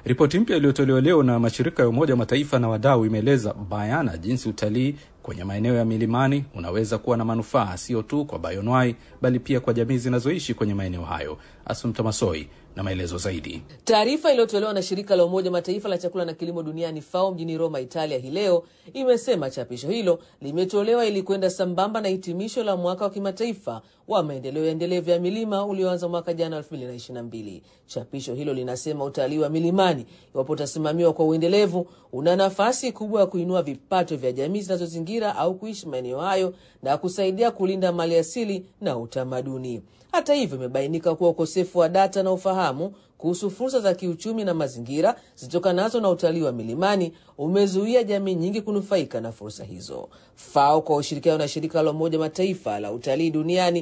Ripoti mpya iliyotolewa leo na mashirika ya Umoja wa Mataifa na wadau imeeleza bayana jinsi utalii kwenye maeneo ya milimani unaweza kuwa na manufaa sio tu kwa bayonwai bali pia kwa jamii zinazoishi kwenye maeneo hayo. Asumta Masoi na maelezo zaidi. Taarifa iliyotolewa na shirika la Umoja Mataifa la chakula na kilimo duniani FAO mjini Roma, Italia hii leo imesema chapisho hilo limetolewa ili kwenda sambamba na hitimisho la mwaka wa kimataifa wa maendeleo ya endelevu ya milima ulioanza mwaka jana 2022. Chapisho hilo linasema utalii wa milimani, iwapo utasimamiwa kwa uendelevu, una nafasi kubwa ya kuinua vipato vya jamii zinazozingira au kuishi maeneo hayo na kusaidia kulinda mali asili na utamaduni. Hata hivyo, imebainika kuwa ukosefu wa data na ufahamu kuhusu fursa za kiuchumi na mazingira zitokanazo na utalii wa milimani umezuia jamii nyingi kunufaika na fursa hizo. FAO kwa ushirikiano na shirika la Umoja Mataifa la utalii duniani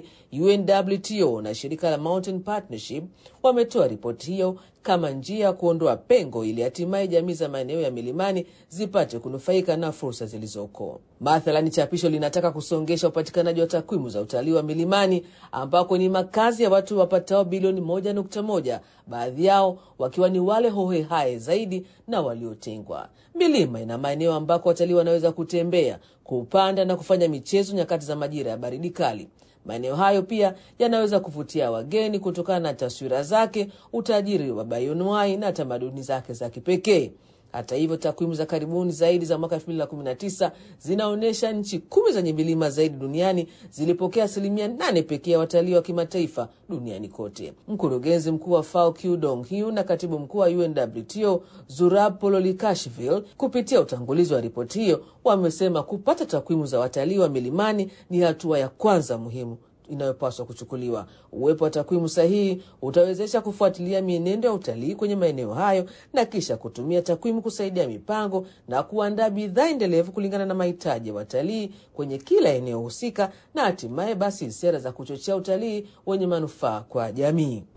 UNWTO na shirika la Mountain Partnership wametoa ripoti hiyo kama njia ya kuondoa pengo ili hatimaye jamii za maeneo ya milimani zipate kunufaika na fursa zilizoko. Mathalani, chapisho linataka kusongesha upatikanaji wa takwimu za utalii wa milimani ambako ni makazi ya watu wapatao bilioni moja nukta moja, baadhi yao wakiwa ni wale hohehae zaidi na waliotengwa. Milima ina maeneo ambako watalii wanaweza kutembea, kupanda na kufanya michezo nyakati za majira ya baridi kali. Maeneo hayo pia yanaweza kuvutia wageni kutokana na taswira zake, utajiri wa bayonwai na tamaduni zake za kipekee. Hata hivyo, takwimu za karibuni zaidi za mwaka 2019 zinaonyesha nchi kumi zenye milima zaidi duniani zilipokea asilimia nane pekee ya watalii wa kimataifa duniani kote. Mkurugenzi mkuu wa FAO Q Dong Hu na katibu mkuu wa UNWTO Zurab Pololikashvili, kupitia utangulizi wa ripoti hiyo, wamesema kupata takwimu za watalii wa milimani ni hatua ya kwanza muhimu inayopaswa kuchukuliwa. Uwepo wa takwimu sahihi utawezesha kufuatilia mienendo ya utalii kwenye maeneo hayo na kisha kutumia takwimu kusaidia mipango na kuandaa bidhaa endelevu kulingana na mahitaji ya watalii kwenye kila eneo husika, na hatimaye basi sera za kuchochea utalii wenye manufaa kwa jamii.